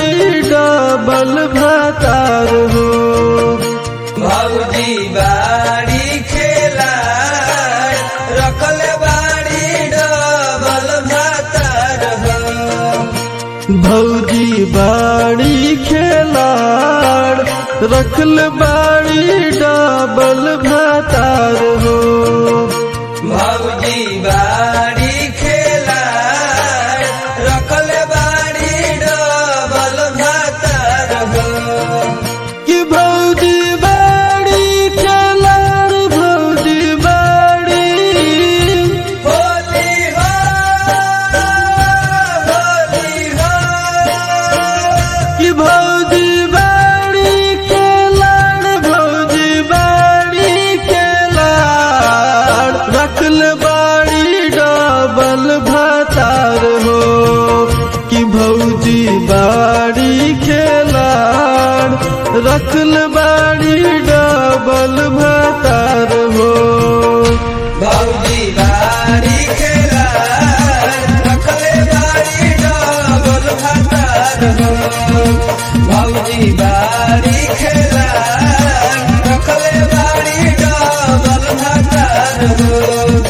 बाड़ी डबल भातार हो भौजी बाड़ी खेला रखल बाड़ी डबल भातार हो भौजी बाड़ी खेलाड़ रखल बाड़ी डबल भातार हो भौजी बाड़ी खेला रखल बाड़ी डबल भातार हो कि भौजी बाड़ी खेलाड़ भौजी बाड़ी होली हो होली हो कि भौजी बाड़ी खेलाड़ भौजी बाड़ी खेलाड़ रखल बाड़ी डबल भातार हो कि भौजी बाड़ी खेलाड़ रखल बाड़ी डबल भातार हो भौजी बाड़ी खेला रखले बाड़ी डबल भातार हो भौजी बाड़ी खेला रखले बाड़ी डबल भातार हो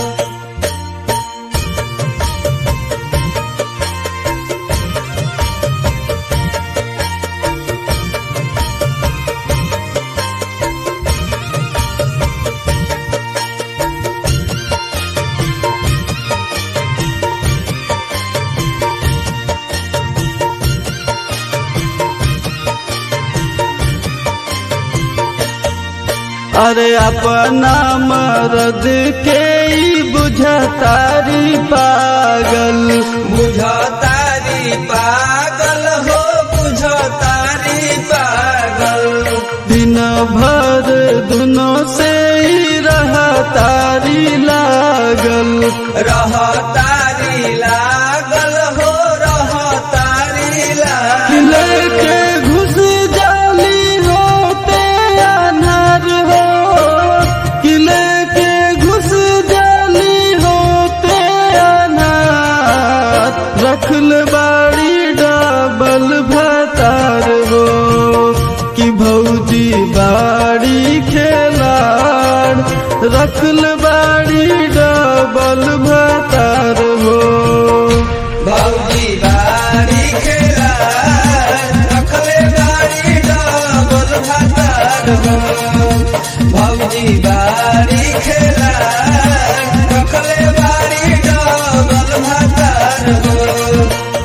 अरे अपना मर्द के ही बुझतारी पागल बुझ तारी पागल हो बुझ तारी पागल दिन भर दुनों से ही रहतारी लागल रह तारी लागल हो रह तारी लागल लेके घुस जाली होते अनार हो किले के घुस जाली होते अनार रखल बाड़ी डबल भतार हो कि भौजी बाड़ी खेलाड़ रखल बाड़ी डबल भतार हो भौजी बाड़ी खेला रखले बाड़ी डबल भातार हो भौजी बाड़ी खेला रखले बाड़ी डबल भातार हो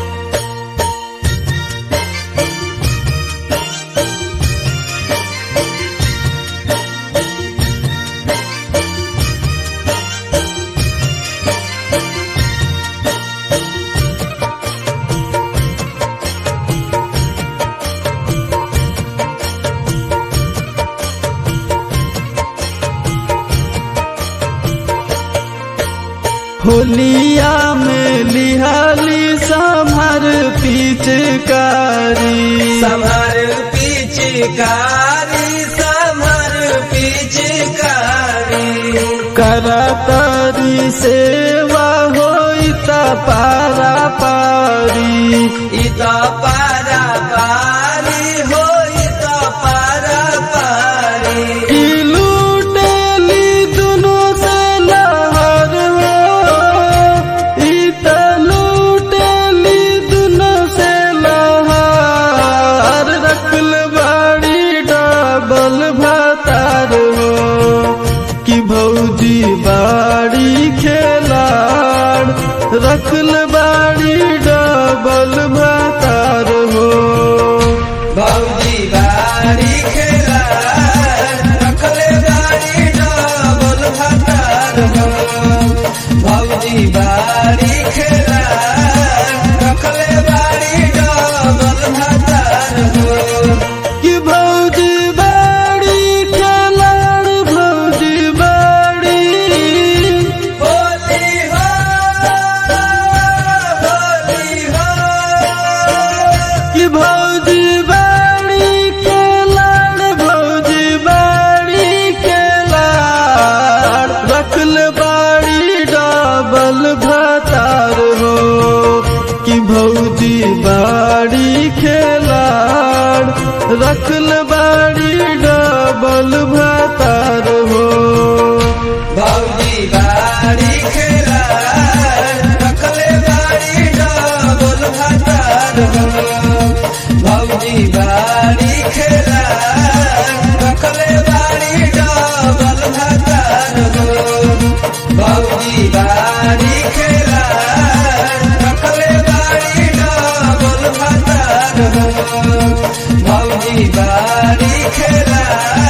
होलिया में लिहाली संभर पिचकारी समर पिचकारी समर पिचकारी करतरी सेवा होइता पारा पारी इत पारा पारी हो इत पारा पारी कि लूटेली दुनो से लहर हो ई त लूटेली दुनो से लहर रखल बाड़ी डबल भातार हो कि भौजी बाड़ी खेलाड़ रखल बाड़ी डबल भातार हो भौजी बाड़ी खेला रखले बाड़ी डबल भातार हो भौजी बाड़ी खेला रखले बाड़ी डबल भातार हो कि भौजी बाड़ी खेलाड़ भौजी बाड़ी होली हो होली हो कि भौजी बाड़ी खेलाड़ भौजी बाड़ी खेलाड़ रखल बाड़ी डबल भातार हो कि भौजी बाड़ी खेलाड़ लाड़ रखल बाड़ी डबल भातार हो भौजी बाड़ी खेला रखले बाड़ी डबल भातार हो भौजी बाड़ी खेला रखले बाड़ी डबल भातार हो भौजी बाड़ी खेला रखले बाड़ी डबल भातार हो भौजी बाड़ी खेला